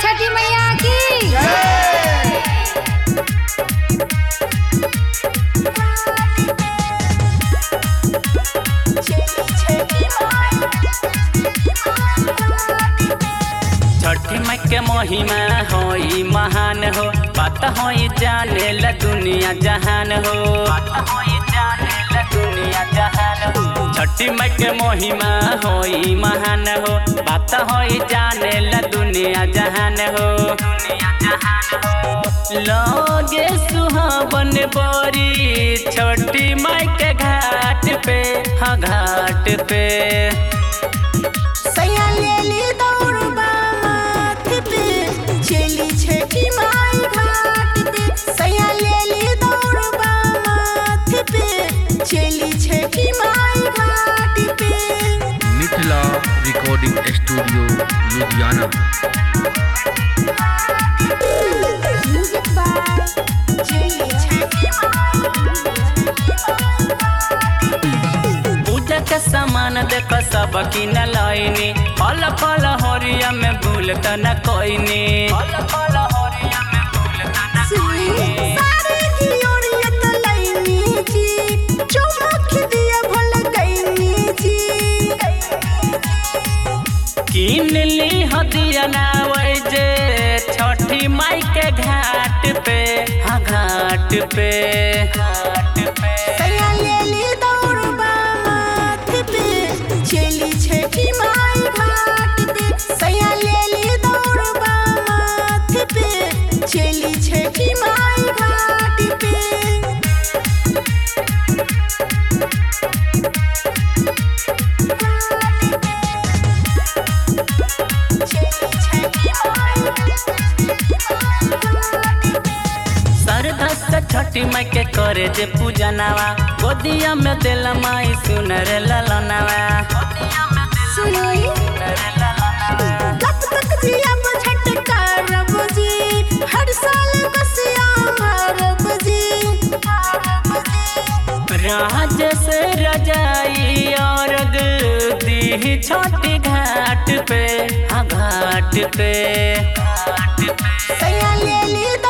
छठी मैया की छठी माई के महिमा होई महान हो बात होई जाने ला दुनिया जहान हो बात होई जाने ला दुनिया जहान हो छठी माई के महिमा होई महान हो बात होई जाने ला दुनिया जहान हो दुनिया जहान हो लगे सुहावन बोरी छोटी माई के घाट पे हाँ घाट पे सैया लेली दौड़बा माथे पे चली छठी माई घाट पे सैया लेली दौड़बा माथे पे चली छठी माई घाट पे Mithila recording studio Ludhiana music by चली छठी पूजा के सामान देख सब किन लैनी फल फल हरिया में भूल त न कोइनी फल फल हरिया में भूल त न कोइनी सारे की ओरियत लैनी जी चमक दिया भल गईनी जी किन ली हदिया ना जे छठी माई के घाट पे हाँ घाट पे घाट पे सैया लेली दौड़बा माथे पे चली छठी माई घाट पे सैया लेली दौड़बा माथे पे चली छठी माई घाट पे श्रद्धा से छठी माई के करे जे पूजा नवा गोदिया में दिल माई सुनर ललनवा सुनी तब तक जी अब झटका रब जी हर साल बसिया भरब जी राज से रजाई और दी छोटी घाट पे हाँ घाट पे घाट पे सैया लेली